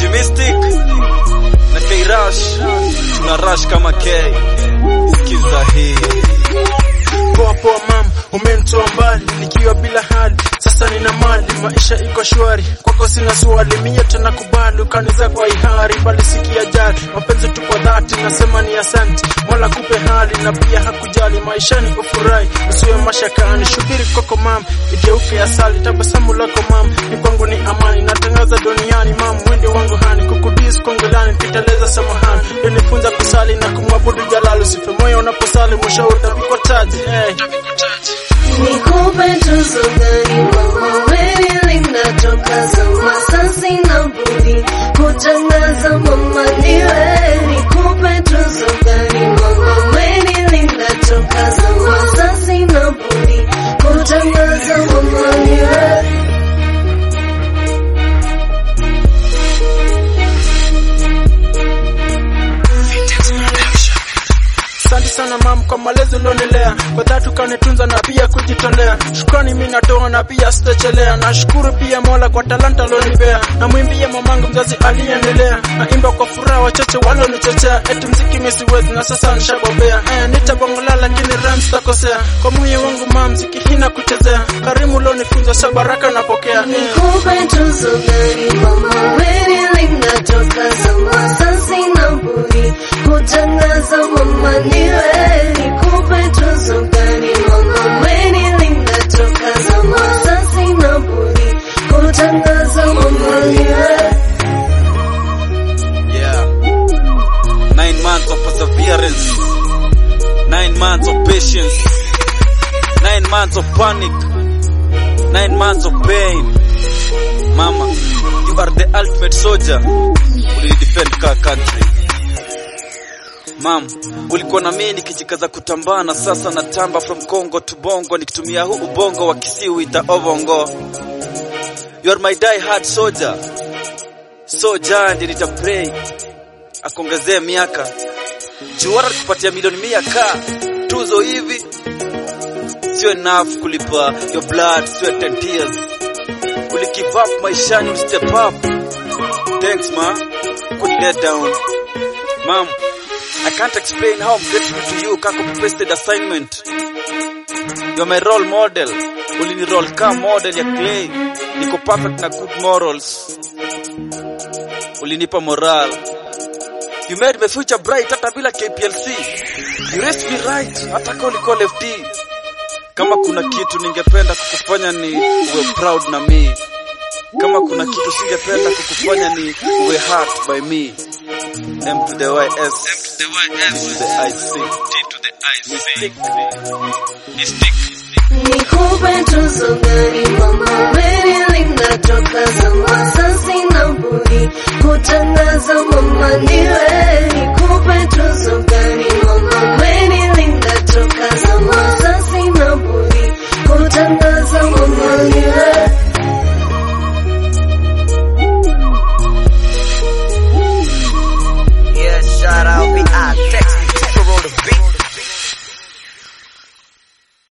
Mystic na K Rush tuna rush kama K. Sikiza hii Poa poa mam, umenitoa mbali nikiwa bila hali, sasa nina mali, maisha iko shwari, kwako sina swali, mie tena kubali, ukaniza kwa ihari, bali sikia jali, mapenzi tu kwa dhati, nasema ni asante, Mola kupe hali na pia hakujali, maishani ufurahi, usiwe mashakani, shubiri kwako mam, igeuke asali, tabasamu lako mam, ni kwangu ni amani, natangaza duniani mam, mwende wangu hani, kukudis kongolani, niteleza samahani, unifunza kusali na kumwabudu jalali, usife moyo unaposali, mwisho utavikwa taji, hey. Nikupe tuzo gani mama, wewe linatoka zama, sasa sina budi kutangaza mama niwe. Nikupe tuzo gani mama, wewe linatoka zama, sasa sina budi kutangaza mama niwe. Asante sana mam kwa malezi ulionilea, kwa dhati ukanitunza na pia kujitolea. Shukrani mimi natoa na pia sitachelea. Nashukuru pia Mola kwa talanta alionipea, na mwimbie mamangu mzazi aliyeendelea. Naimba kwa furaha wachache walionichochea, eti mziki mimi siwezi na sasa nishabobea. Eh, nitabongola lakini rhymes sitakosea, kwa moyo wangu mam mziki hina kuchezea. Karimu ulionifunza sa baraka napokea. Eh. Nikupe tuzo gani mama, wewe linatoka zama, sasa sina budi kutangaza mama niwe. Nikupe tuzo gani mama, wewe linatoka zama, sasa sina budi kutangaza mama niwe. Yeah. Nine months of perseverance. Nine months of patience. Nine months of panic. Nine months of pain. Mama, you are the ultimate soldier. Uli defend ka country. Mam, ulikuwa na mimi nikijikaza kutambaa na sasa natamba from Congo to Bongo nikitumia huu ubongo wa kisiuita ovongo. You are my die hard soldier. Soldier ndiye nitapray akuongezee miaka juara kupatia milioni mia ka tuzo hivi sio enough kulipa your blood sweat and tears uli give up maishani uli step up thanks ma could let down mom I can't explain how I'm grateful to you kako pasted assignment you're my role model ulini roll ka model ya clay niko perfect na good morals ulinipa moral You made my future bright hata bila KPLC. You raised me right hata kama ulikuwa lefty. Kama kuna kitu ningependa kukufanya ni uwe proud na me. Kama kuna kitu singependa kukufanya ni uwe hurt by me. M to the YS. M to the YS. To the IC. T to the IC. Mystic. Nikupe tuzo gani mama, wewe linatoka zama, sasa sina budi kutangaza mama niwe.